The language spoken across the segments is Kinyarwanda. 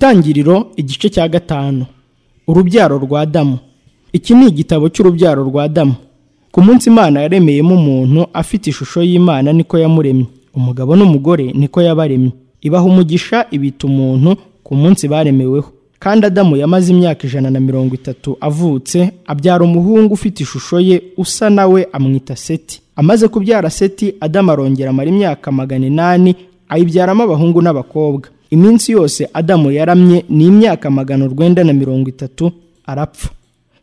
Itangiriro igice cya gatanu urubyaro rwa Adamu iki ni igitabo cy'urubyaro rwa Adamu ku munsi Imana yaremeyemo umuntu afite ishusho y'Imana niko yamuremye umugabo n'umugore niko yabaremye ibaha umugisha ibita umuntu ku munsi baremeweho kandi Adamu yamaze imyaka ijana na mirongo itatu avutse abyara umuhungu ufite ishusho ye usa nawe amwita Seti amaze kubyara Seti Adamu arongera amara imyaka magana inani ayibyaramo abahungu n'abakobwa iminsi yose Adamu yaramye ni imyaka magana urwenda na mirongo itatu arapfa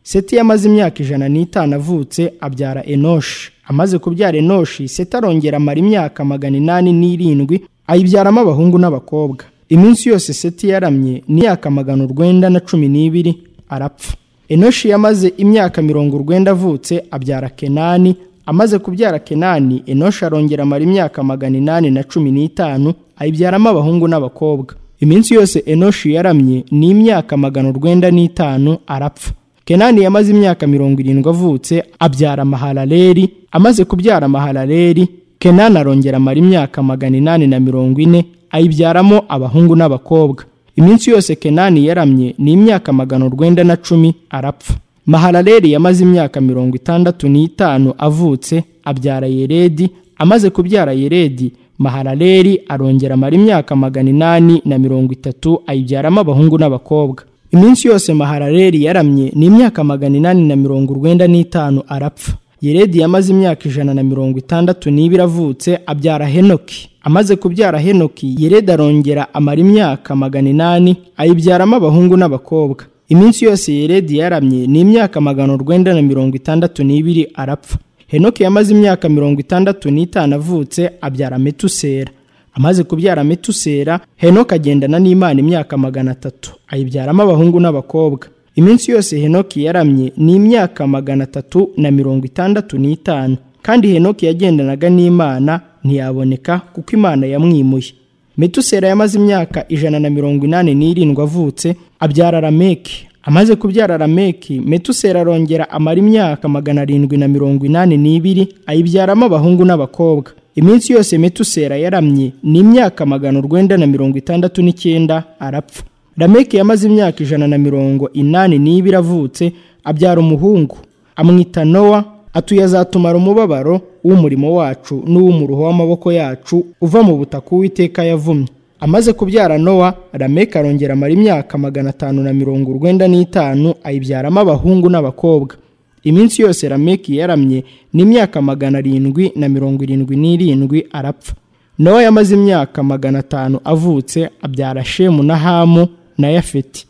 Seti yamaze imyaka ijana n'itanu avutse abyara Enoshi amaze kubyara Enoshi Seti arongera amara imyaka magana inani n'irindwi ayibyaramo abahungu n'abakobwa iminsi yose Seti yaramye ni imyaka magana urwenda na cumi n'ibiri arapfa Enoshi yamaze imyaka mirongo urwenda avutse abyara Kenani amaze kubyara Kenani Enoshi arongera amara imyaka magana inani na cumi n'itanu ayibyaramo abahungu n'abakobwa iminsi yose Enoshi yaramye ni imyaka magana urwenda n'itanu arapfa Kenani yamaze imyaka mirongo irindwi avutse abyara Mahalaleli amaze kubyara Mahalaleli Kenani arongera amara imyaka magana inani na mirongo ine ayibyaramo abahungu n'abakobwa iminsi yose Kenani yaramye ni imyaka magana urwenda na cumi arapfa Mahalaleli yamaze imyaka mirongo itandatu n'itanu avutse abyara Yeredi amaze kubyara Yeredi Mahalaleli arongera amara imyaka magana inani na mirongo itatu ayibyaramo abahungu n'abakobwa iminsi yose Mahalaleli yaramye ni imyaka magana inani na mirongo urwenda n'itanu arapfa yeredi yamaze imyaka ijana na mirongo itandatu n'ibiri avutse abyara henoki amaze kubyara henoki yeredi arongera amara imyaka magana inani ayibyaramo abahungu n'abakobwa iminsi yose yeredi yaramye ni imyaka magana urwenda na mirongo itandatu n'ibiri arapfa henoki yamaze imyaka mirongo itandatu n'itanu avutse abyara metusera amaze kubyara metusera henoki agendana n'imana imyaka magana atatu ayibyaramo abahungu n'abakobwa iminsi yose henoki yaramye ni imyaka magana atatu na mirongo itandatu n'itanu kandi henoki yagendanaga n'imana ntiyaboneka kuko imana yamwimuye metusera yamaze imyaka ijana na mirongo inani n'irindwi avutse abyara rameki amaze kubyara rameki metusera arongera amara imyaka magana arindwi na mirongo inani n'ibiri ayibyaramo abahungu n'abakobwa iminsi yose metusera yaramye ni imyaka magana urwenda na mirongo itandatu n'icyenda arapfa rameki yamaze imyaka ijana na mirongo inani n'ibiri avutse abyara umuhungu amwita nowa atuye azatumara umubabaro w'umurimo wacu n'uw'umuruho w'amaboko yacu uva mu butaka uwiteka yavumye amaze kubyara nowa rameki arongera amara imyaka magana atanu na mirongo urwenda n'itanu ayibyaramo abahungu n'abakobwa iminsi yose rameki yaramye ni imyaka magana arindwi na mirongo irindwi n'irindwi arapfa nowa yamaze imyaka magana atanu avutse abyara shemu na hamu na yafeti